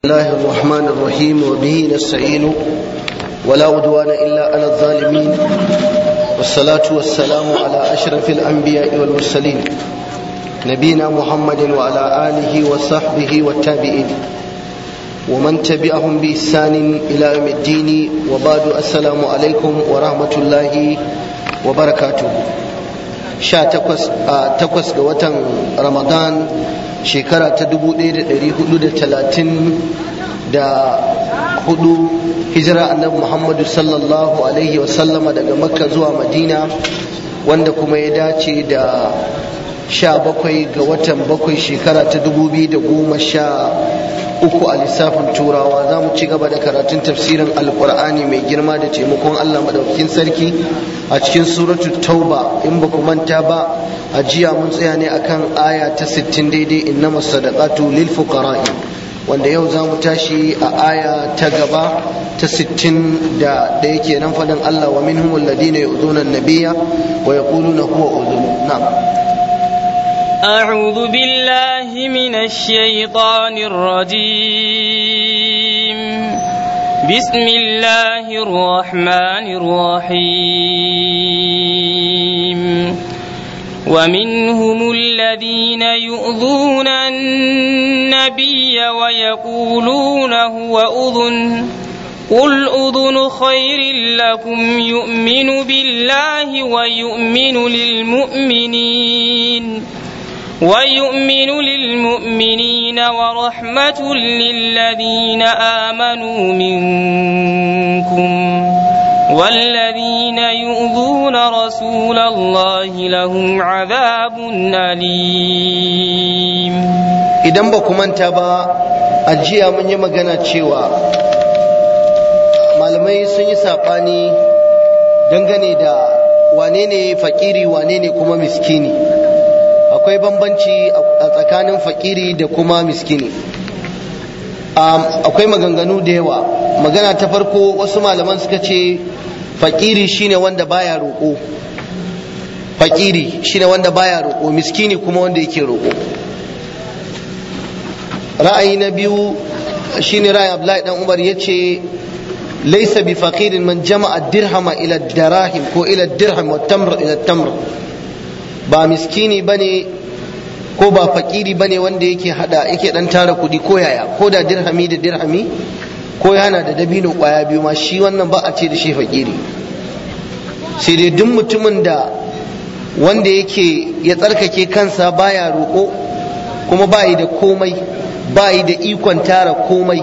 الله الرحمن الرحيم وبه نستعين ولا عدوان إلا على الظالمين والصلاة والسلام على أشرف الأنبياء والمرسلين نبينا محمد وعلى آله وصحبه والتابعين ومن تبعهم بإحسان إلى يوم الدين وبعد السلام عليكم ورحمة الله وبركاته sha takwas ga watan ramadan shekara ta dubu ɗaya da ɗari hudu da talatin da hudu hijira annabi muhammadu sallallahu alaihi wasallama daga makka zuwa madina wanda kuma ya dace da sha bakwai ga watan bakwai shekara ta dubu biyu da goma sha uku a lissafin turawa za mu ci gaba da karatun tafsirin alkur'ani mai girma da taimakon allah madaukakin sarki a cikin suratul tauba in ba ku manta ba a jiya mun tsaya ne akan aya ta 60 daidai innama sadaqatu lil fuqara'i wanda yau za mu tashi a aya ta gaba ta 60 da da yake nan faɗin Allah wa minhum alladhina yu'dhuna an-nabiyya wa yaquluna huwa udhun na'am أعوذ بالله من الشيطان الرجيم بسم الله الرحمن الرحيم ومنهم الذين يؤذون النبي ويقولون هو أذن قل أذن خير لكم يؤمن بالله ويؤمن للمؤمنين ويؤمن للمؤمنين ورحمة للذين آمنوا منكم والذين يؤذون رسول الله لهم عذاب أليم idan ba ku manta ba a jiya mun yi magana cewa malamai sun yi saɓani dangane da wane ne fakiri wane ne kuma miskini akwai bambanci a tsakanin fakiri da kuma miskini akwai maganganu da yawa magana ta farko wasu malaman suka ce fakiri shine wanda baya roƙo fakiri shine wanda baya roƙo miskini kuma wanda yake roƙo ra'ayi na biyu shine ra'ayi Abdullahi dan Umar yace laysa bi faqirin man jama'a dirhama ila darahim ko ila dirham wa tamr ila tamr ba miskini bane ko ba fakiri bane wanda yake hada yake dan tara kudi ko yaya ko da dirhami da dirhami ko yana da dabino kwaya biyu ma shi wannan ba a ce da shi fakiri sai dai duk mutumin da wanda yake ya tsarkake kansa baya roƙo kuma bayi da komai bayi da ikon tara komai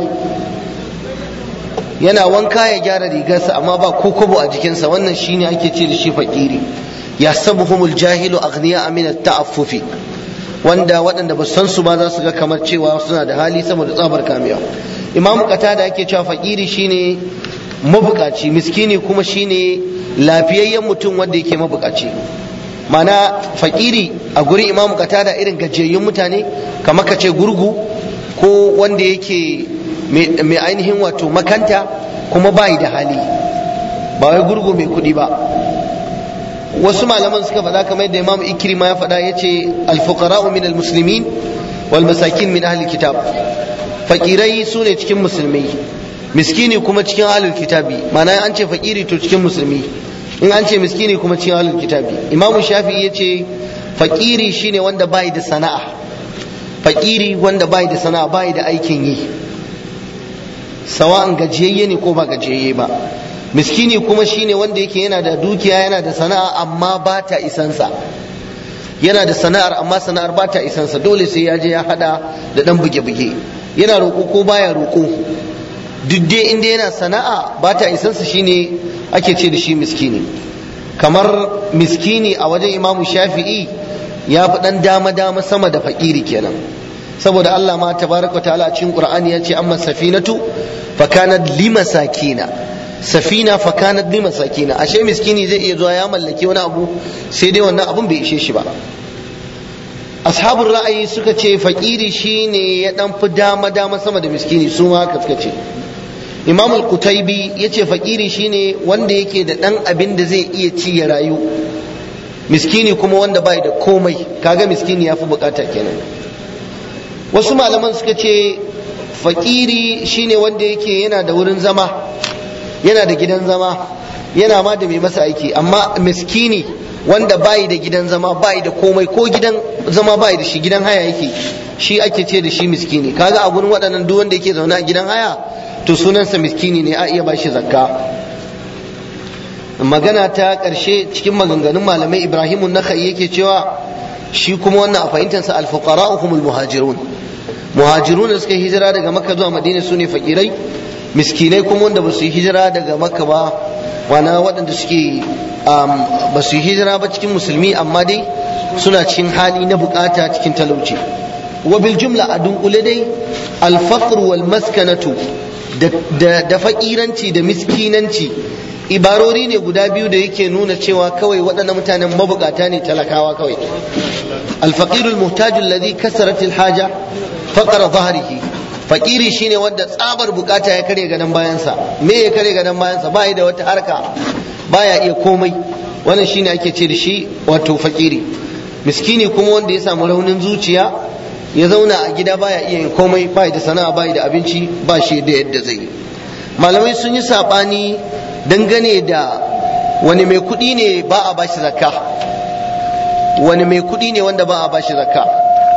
yana wanka ya gyara rigarsa amma ba ko kobo a jikinsa wannan shine ake ce da shi fakiri yahsabuhumul jahilu aghniya min at-ta'affufi wanda waɗanda ba san su ba za su ga kamar cewa suna da hali saboda tsabar kamiya imam kata da ake cewa fakiri shine mabukaci miskini kuma shine lafiyayyen mutum wanda yake mabukaci mana fakiri a gurin imam kata da irin gajiyayyun mutane kamar ka ce gurgu ko wanda yake mai ainihin wato makanta kuma bayi da hali ba wai gurgu mai kuɗi ba wasu malaman suka faɗa kamar yadda imam ikrima ya faɗa yace al-fuqara'u min al-muslimin wal masakin min ahli kitab fakirai su ne cikin musulmai miskini kuma cikin ahlul kitabi ma'ana an ce fakiri to cikin musulmi in an ce miskini kuma cikin ahlul kitabi imamu shafi'i yace fakiri shine wanda bai da sana'a fakiri wanda bai da sana'a bai da aikin yi sawa'an gajiyayye ne ko ba gajiyayye ba miskini kuma shine wanda yake yana da dukiya yana da sana'a amma ba ta isansa yana da sana'ar amma sana'ar ba ta isansa dole sai ya je ya hada da dan buge-buge yana roƙo ko baya roƙo duk dai inda yana sana'a ba ta isansa shine ake ce da shi miskini kamar miskini a wajen imamu shafi'i ya fi dan dama-dama sama da fakiri kenan saboda Allah ma tabaraka ta'ala cikin Qur'ani ya ce amma safinatu fa kanat limasakina safina fa kanat li masakina ashe miskini zai iya zuwa ya mallaki wani abu sai dai wannan abun bai ishe shi ba ashabul ra'ayi suka ce fakiri shine ya dan fi dama dama sama da miskini su ma haka suka ce imam al-qutaybi yace fakiri shine wanda yake da dan abin da zai iya ci ya rayu miskini kuma wanda bai da komai kaga miskini yafi bukata kenan wasu malaman suka ce fakiri shine wanda yake yana da wurin zama yana da gidan zama yana ma da mai masa aiki amma miskini wanda bayi da gidan zama bayi da komai ko gidan zama bayi da shi gidan haya yake shi ake ce da shi miskini kaga a gurin waɗannan duk wanda yake zaune a gidan haya to sunansa miskini ne a iya bashi zakka magana ta ƙarshe cikin maganganun malamai ibrahimun nakhai yake cewa shi kuma wannan a fahimtarsa alfuqara humul muhajirun muhajirun da suka hijira daga makka zuwa madina su ne fakirai miskinai kuma wanda ba su yi hijira daga makka ba wana waɗanda suke ba su yi hijira ba cikin musulmi amma dai suna cikin hali na bukata cikin talauci wa bil jumla a dunkule dai alfaqr wal maskanatu da fakiranci da miskinanci ibarori ne guda biyu da yake nuna cewa kawai waɗannan mutanen mabukata ne talakawa kawai alfaqirul muhtaj alladhi kasarat alhaja faqara dhahrihi fakiri shine wanda tsabar bukata ya kare gadon bayansa me ya kare gadon bayansa ba da wata harka baya iya komai wannan shine ake ce da shi wato fakiri miskini kuma wanda ya samu raunin zuciya ya zauna a gida baya iya yin komai bai da sana'a bai da abinci ba shi da yadda zai yi malamai sun yi sabani dangane da wani mai kuɗi ne ba a bashi zakka wani mai kuɗi ne wanda ba a bashi zakka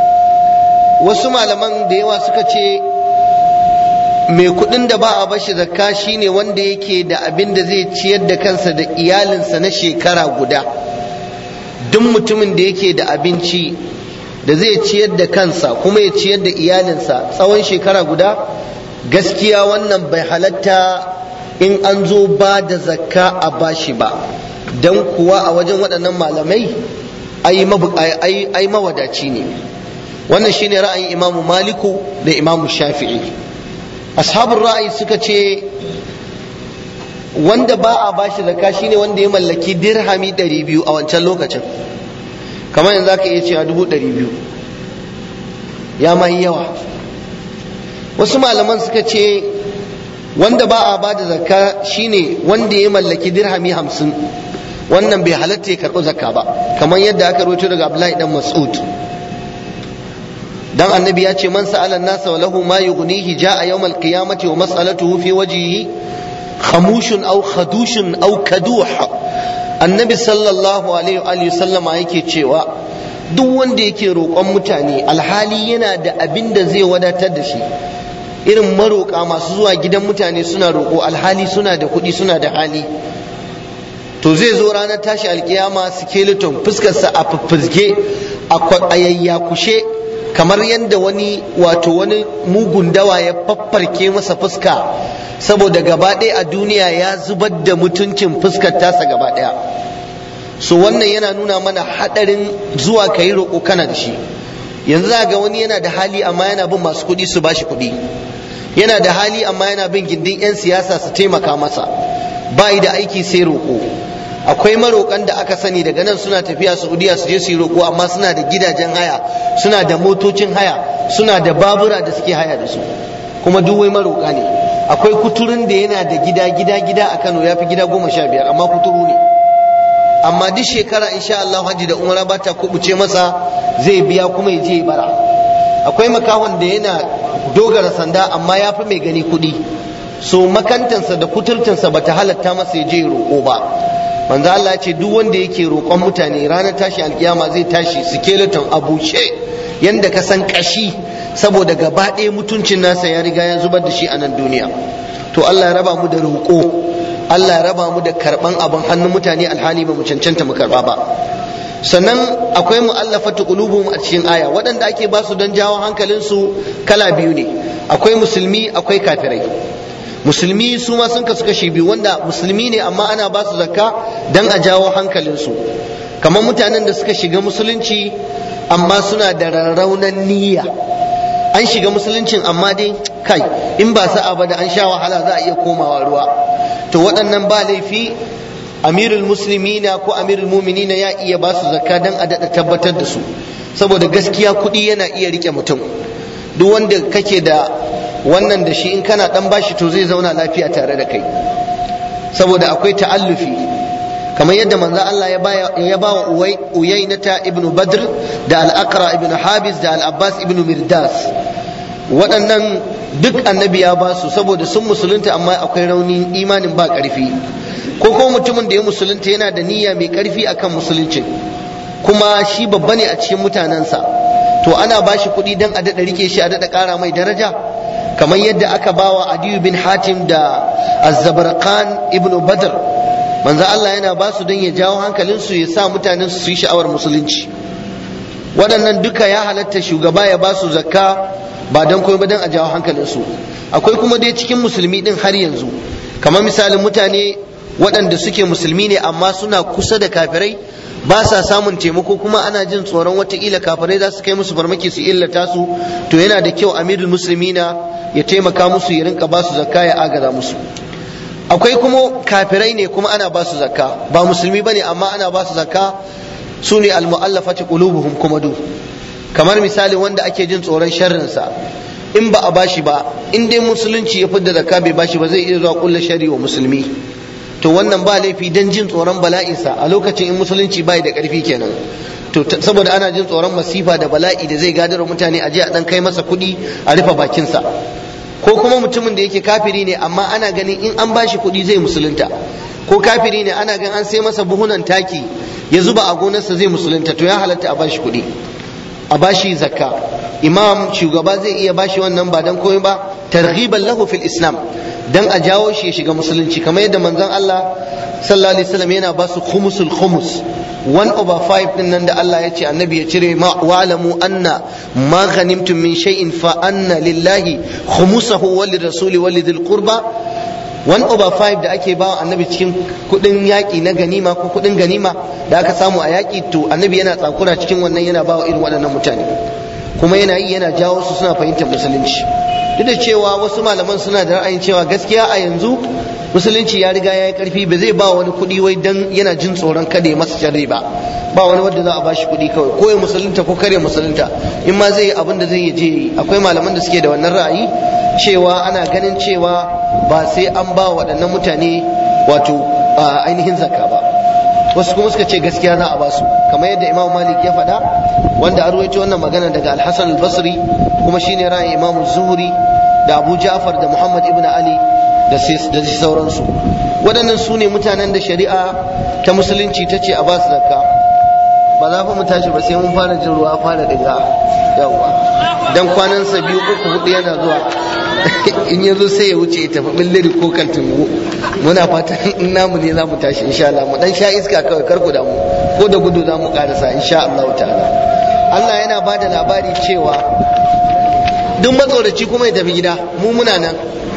wasu malaman da yawa suka ce mai kuɗin da ba a bashi zakka shine wanda yake da abin da zai ciyar da kansa da iyalinsa na shekara guda duk mutumin da yake da abinci da zai ciyar da kansa kuma ya ciyar da iyalinsa tsawon shekara guda gaskiya wannan bai halatta in an zo ba da zakka a bashi ba don kuwa a wajen waɗannan malamai ai mawadaci ne wannan shine ra'ayin imamu maliku da imamu shafi'i ashabun ra'ayi suka ce wanda ba a bashi zakka shine wanda ya mallaki dirhami 200 a wancan lokacin kamar yanzu aka iya cewa 200 ya mai yawa wasu malaman suka ce wanda ba a ba da zakka shine wanda ya mallaki dirhami hamsin wannan bai halatta ya karɓi zakka ba kamar yadda aka rawaito daga abdullahi dan mas'ud dan annabi ya ce man sa'ala nasa wa lahu ma yughnihi ja'a yawmal qiyamati wa mas'alatuhu fi wajhihi khamushun aw khadushun aw kaduh annabi sallallahu alaihi wa sallama yake cewa duk wanda yake roƙon mutane alhali yana da abin da zai wadatar da shi irin maroƙa masu zuwa gidan mutane suna roƙo alhali suna da kuɗi suna da hali to zai zo ranar tashi alkiyama skeleton fuskarsa a fuffuzge a yayyakushe kamar yadda wani wato wani mugun dawa ya faffarke masa fuska saboda gaba ɗaya a duniya ya zubar da mutuncin fuskar tasa gaba ɗaya so wannan yana nuna mana haɗarin zuwa ka yi roƙo kana da shi yanzu za ga wani yana da hali amma yana bin masu kuɗi su bashi kuɗi yana da hali amma yana bin gindin 'yan siyasa su taimaka masa ba da aiki sai roƙo akwai maroƙan da aka sani daga nan suna tafiya saudiya su je su yi roƙo amma suna da gidajen haya suna da motocin haya suna da babura da suke haya da su kuma duk wai maroƙa ne akwai kuturun da yana da gida gida gida a kano ya fi gida goma sha biyar amma kuturu ne amma duk shekara insha Allah hajji da umara ba ta kubuce masa zai biya kuma ya je ya bara akwai makahon da yana dogara sanda amma ya fi mai gani kuɗi so makantansa da kuturtansa bata halatta masa ya je roƙo ba manzo Allah ya ce duk wanda yake roƙon mutane ranar tashi alkiyama zai tashi skeleton a bushe yanda ka san kashi saboda gaba ɗaya mutuncin nasa ya riga ya zubar da shi a nan duniya to Allah ya raba mu da roƙo Allah ya raba mu da karɓan abin hannun mutane alhali ba mu cancanta mu karɓa ba sannan akwai mu'allafatu qulubuhum a cikin aya waɗanda ake ba su don jawo hankalinsu kala biyu ne akwai musulmi akwai kafirai musulmi su ma sun kasu kashi biyu wanda musulmi ne amma ana ba su zakka don a jawo hankalinsu kamar mutanen da suka shiga musulunci amma suna da rarraunan niyya an shiga musuluncin amma dai kai in ba sa'a ba da an sha wahala za a iya komawa ruwa to waɗannan ba laifi amirul muslimina ko amirul muminina ya iya ba su zakka don a daɗa tabbatar da su saboda gaskiya kuɗi yana iya rike mutum duk wanda kake da wannan da shi in kana dan bashi to zai zauna lafiya tare da kai saboda akwai ta'allufi kamar yadda manzo Allah ya ba wa Uyainata ibn Badr da al-Aqra ibn Habis da al-Abbas ibn Mirdas waɗannan duk annabi ya ba su saboda sun musulunta amma akwai raunin imanin ba ƙarfi ko kuma mutumin da ya musulunta yana da niyya mai ƙarfi akan musuluncin kuma shi babba ne a cikin mutanensa to ana ba shi kuɗi don a daɗa rike shi a daɗa ƙara mai daraja kamar yadda aka bawa adiyu bin hatim da azzabarkan ibn badr manzo Allah yana ba su don ya jawo hankalinsu ya sa mutanen su yi sha'awar musulunci waɗannan duka ya halatta shugaba ya ba su zakka ba don komai ba don a jawo hankalinsu akwai kuma dai cikin musulmi din har yanzu kamar misalin mutane waɗanda suke musulmi ne amma suna kusa da kafirai ba sa samun taimako kuma ana jin tsoron watakila kafirai za su kai musu farmaki su illata su to yana da kyau amirul muslimina ya taimaka musu ya rinka ba su zakka ya agaza musu akwai kuma kafirai ne kuma ana ba su zakka ba musulmi bane amma ana ba su zakka su ne almu'allafati qulubuhum kuma du kamar misali wanda ake jin tsoron sharrinsa in ba a bashi ba in dai musulunci ya fidda zakka bai bashi ba zai iya zuwa kullu shari wa musulmi to wannan ba laifi dan jin tsoron bala'insa a lokacin in musulunci bai da karfi kenan to saboda ana jin tsoron masifa da bala'i da zai gadar mutane a je a dan kai masa kuɗi a rufe bakinsa ko kuma mutumin da yake kafiri ne amma ana ganin in an bashi kuɗi zai musulunta ko kafiri ne ana ganin an sai masa buhunan taki ya zuba a gonarsa zai musulunta to ya halatta a bashi kuɗi a bashi zakka imam shugaba zai iya bashi wannan ba dan komai ba targhiban lahu fil islam dan a jawo shi ya shiga musulunci kamar yadda manzon Allah sallallahu alaihi wasallam yana ba su khumusul khumus 1 over 5 din nan da Allah ya ce annabi ya cire ma wa'lamu anna ma ghanimtum min shay'in fa anna lillahi khumusahu wal rasuli wal dhil qurba 1 over 5 da ake bawa annabi cikin kudin yaki na ganima ko kudin ganima da aka samu a yaki to annabi yana tsakura cikin wannan yana bawa irin waɗannan mutane kuma yana yi yana jawo su suna fahimtar musulunci duk da cewa wasu malaman suna da ra'ayin cewa gaskiya a yanzu musulunci ya riga ya yi karfi ba zai ba wani kuɗi wai dan yana jin tsoron kada ya masa sharri ba ba wani wanda za a bashi kuɗi kawai ko ya musulunta ko kare musulunta in ma zai yi abin da zai yi je yi akwai malaman da suke da wannan ra'ayi cewa ana ganin cewa ba sai an ba waɗannan mutane wato ainihin zakka ba wasu kuma suka ce gaskiya za a ba su kamar yadda imam malik ya faɗa wanda a ruwaito wannan magana daga alhassan al-basri kuma shine ra'ayin imam zuhri da abu ja'far da muhammad ibn ali da sauransu waɗannan su ne mutanen da shari'a ta musulunci ta ce a ba su zakka ba za mu tashi ba sai mun fara jin ruwa fara diga yawa dan kwanansa biyu uku hudu yana zuwa in ya zo sai ya wuce ya tafi billiri ko kan tungu muna fatan in namu ne za mu tashi insha Allah mu dan sha iska kawai kar ku damu ko da gudu za mu karasa insha Allah ta'ala Allah yana ba da labari cewa duk matsoraci kuma ya tafi gida mu muna nan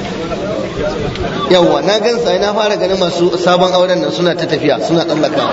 yawwa na gan sai na fara ganin masu sabon auren nan suna ta tafiya suna tsallaka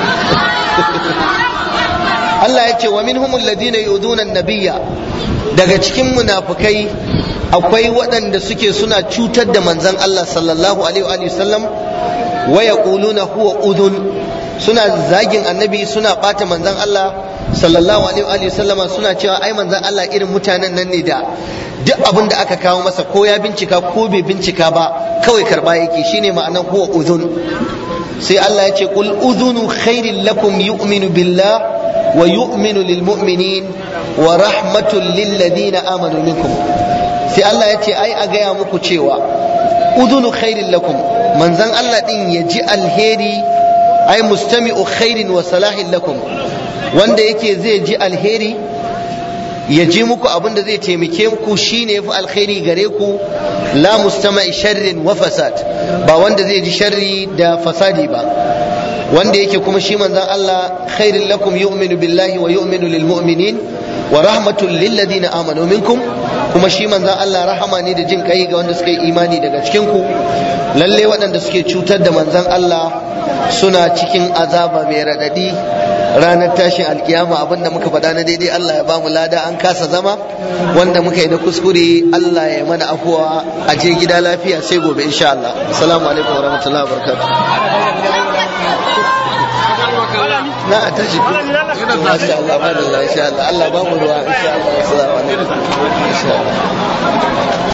Allah ya ce wa minhumul ladina yuduna an-nabiyya daga cikin munafukai akwai waɗanda suke suna cutar da manzon Allah sallallahu alaihi wa sallam wa yaquluna huwa udhun suna zagin annabi suna bata manzon Allah sallallahu alaihi wa sallama suna cewa ai manzon Allah irin mutanen nan ne da duk abin da aka kawo masa ko ya bincika ko bai bincika ba kawai karba yake shine ma'anar huwa udhun sai Allah ya ce qul udhunu khairin lakum yu'minu billah wa yu'minu lil mu'minin wa rahmatul lil ladina amanu minkum sai Allah ya ce ai a gaya muku cewa udhunu khairin lakum manzon Allah din ya ji alheri ai mustami'u khairin wa salahin lakum wanda yake zai ji alheri ya ji muku abin da zai taimake ku shine yafi alkhairi gare ku la mustama'i sharrin wa fasad ba wanda zai ji sharri da fasadi ba wanda yake kuma shi manzon Allah khairin lakum yu'minu billahi wa yu'minu lil mu'minin wa rahmatul lil ladina amanu minkum kuma shi manzon Allah rahama ne da jin kai ga wanda suka yi imani daga cikin ku lalle waɗanda suke cutar da manzon Allah suna cikin azaba mai radadi ranar tashin alkiyama abinda muka faɗa na daidai Allah ya ba mu lada an kasa zama wanda muka yi na kuskure Allah ya mana afuwa a je gida lafiya sai gobe insha Allah assalamu alaikum warahmatullahi wabarakatuh na a tashi masha Allah madalla insha Allah Allah ba mu ruwa insha Allah assalamu alaikum insha Allah